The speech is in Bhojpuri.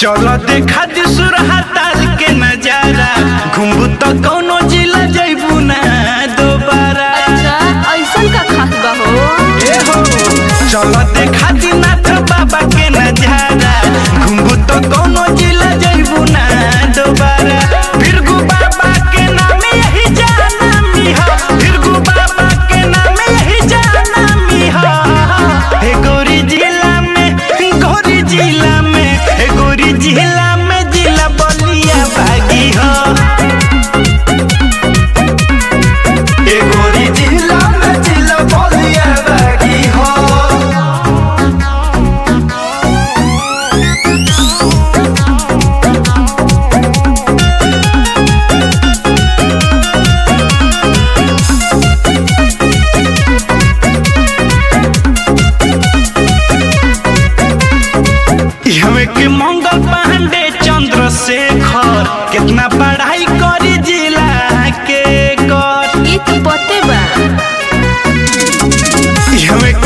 चलो देखा दी सुरहाताल के नजारा घुमबू तो कौनो जिला जैबू ना दोबारा अच्छा ऐसन का खास बा हो ए हो चलो देखा दी नाथ बाबा के नजारा घुमबू तो कौनो जिला जैबू ना दोबारा फिरगु बाबा के नाम यही जाना मिहा फिरगु बाबा के नाम यही जाना मिहा हे गोरी जिला में गोरी जिला में हे गोरी जिला में जिला बलिया बागी हो ए गोरी जिला में जिला बलिया बागी हो हमें के मंगल पांडे चंद्रशेखर कितना पढ़ाई करी जिला के कर ई तो पते बा हमें